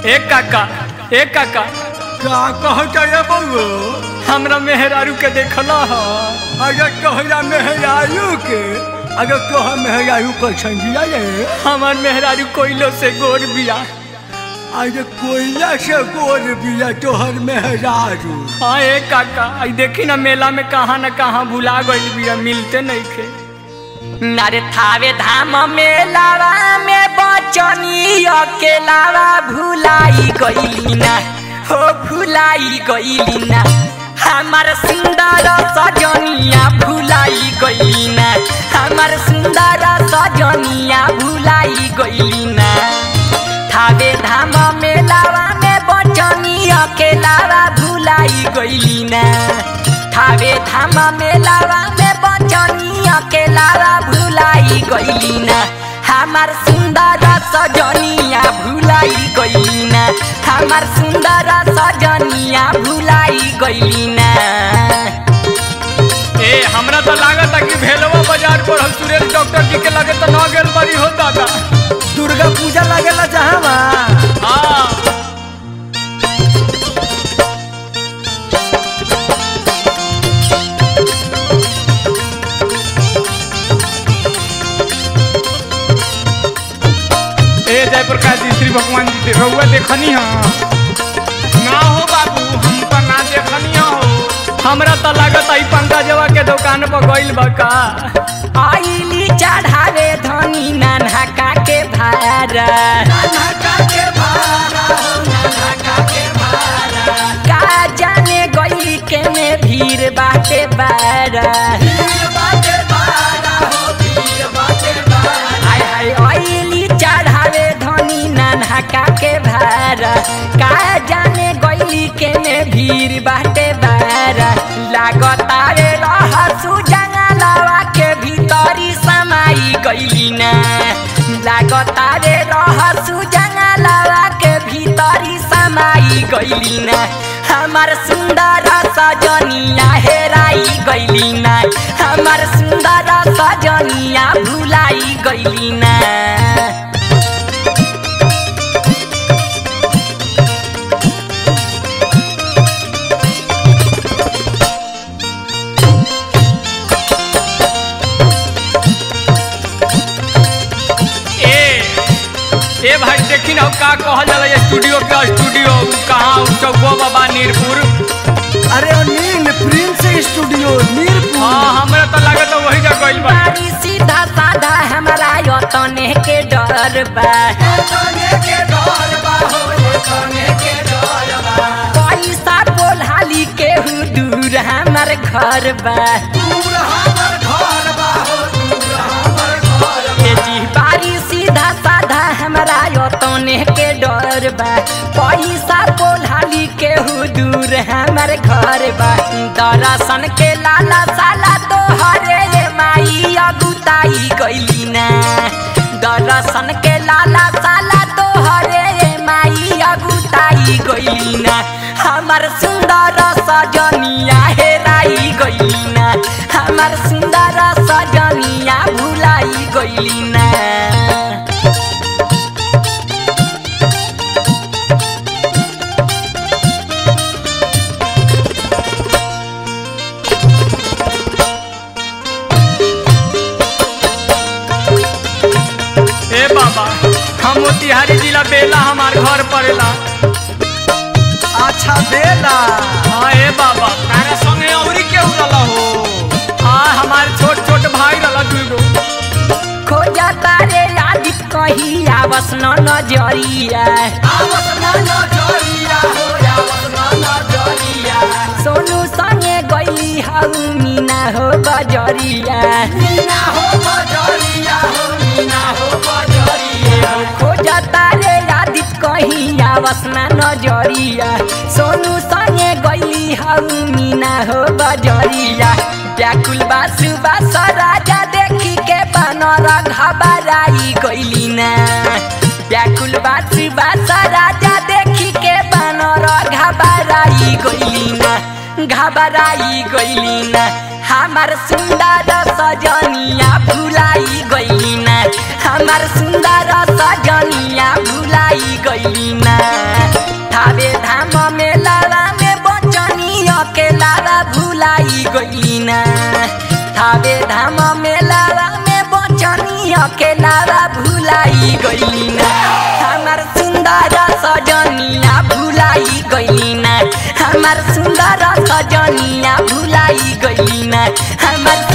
ए काका ए काका का कहता रे बउआ हमरा मेहरारू के देखला ह अरे तोहरा मेहरारू के अरे तोहर मेहरारू कैसन बिया रे हमार मेहरारू कोइलो से गोर बिया अरे कोयला से गोर बिया तोहर मेहरारू हाँ ए काका आई देखी ना मेला में कहाँ न कहाँ भुला गइल बिया मिलते नहीं खे नरे थावे धाम मेलावा में बचनी अकेलावा भुलाई गइली ना हो भुलाई गइली ना हमार सुंदर सजनिया भुलाई गइली ना हमार सुंदर सजनिया भुलाई गइली ना थावे धाम मेलावा में बचनी अकेलावा भुलाई गइली ना थावे धाम मेलावा में बचनी अकेलावा भुलाई गइली ना हमार सुंदर सजनिया भुलाई गइली ना हमार सुंदर सजनिया भुलाई गइली ना ए हमरा तो लागत कि भेलवा बाजार पर हम सुरेश डॉक्टर जी के लगे तो न गेल बड़ी हो दादा दुर्गा पूजा लगेला जहाँ हाँ ए जयप्रकाश जी श्री भगवान जी दे- रउआ देखनी हा ना हो बाबू हम तो ना देखनी हो हमरा तो लागत आई पंकजवा के दुकान पर गइल बा का आइली चढ़ावे धनी नाना के भारा का जाने गई के में भीड़ बाटे बारा हाय हाय आइली चढ़ावे धनी नाना के भारा का जाने गई के में भीड़ बाटे बारा लागता रे रहसु जंगलवा के भीतरी समाई गइली ना लागता रे रहसु जंगलवा के भीतरी समाई गइली ना हमार सुंदर सजनिया हेराई गइली ना हमार सुंदर सजनिया भुलाई गइली ना ए ए भाई देखी ना का कहल जाला ये स्टूडियो का स्टूडियो कहाँ चौको बाबा नीरपुर अरे ओ नील प्रिंस स्टूडियो नीरपुर हाँ हमरा तो लागत है वही जगह गइल बा बारी सीधा साधा हमारा यतने के डर बा पैसा बोलाली के दूर हमार घर बा ए जी बारी सीधा साधा हमारा यतने के डर बा पैसा बोलाली के दूर हमार घर बा दर्शन के लाला साला तो हरे माई अगुताई गइली ना दर्शन के लाला साला तो हरे माई अगुताई गइली ना हमार सुंदर सजनिया हेराई गइली ना हमार सुंदर सजनिया भुलाई गइली ना ए बाबा हम मोतिहारी जिला बेला हमार घर पड़ेला अच्छा बेला हाँ ए बाबा तारे संगे औरी केहू रहला हो हाँ हमार छोट छोट भाई रहला दुगो खोजा तारे आदित कही आवस न नजरिया सोनू संगे गई हऊ मीना हो बजरिया खोजा तारे आदित कही आवस न नजरिया सोनू संगे गई हऊ मीना हो बजरिया व्याकुल बासु बास राजा देखी के बनर घबराई गइली ना व्याकुल बासु बास राजा देखी के बनर घबराई गइली ना घबराई गइली ना हमार सुंदर सजनिया भुलाई गइली ना हमार सुंदर सजनिया भुलाई गइली ना अकेलावा भुलाई गइली ना हमार सुंदर सजनिया भुलाई गइली ना हमार सुंदर सजनिया भुलाई गइली ना हमार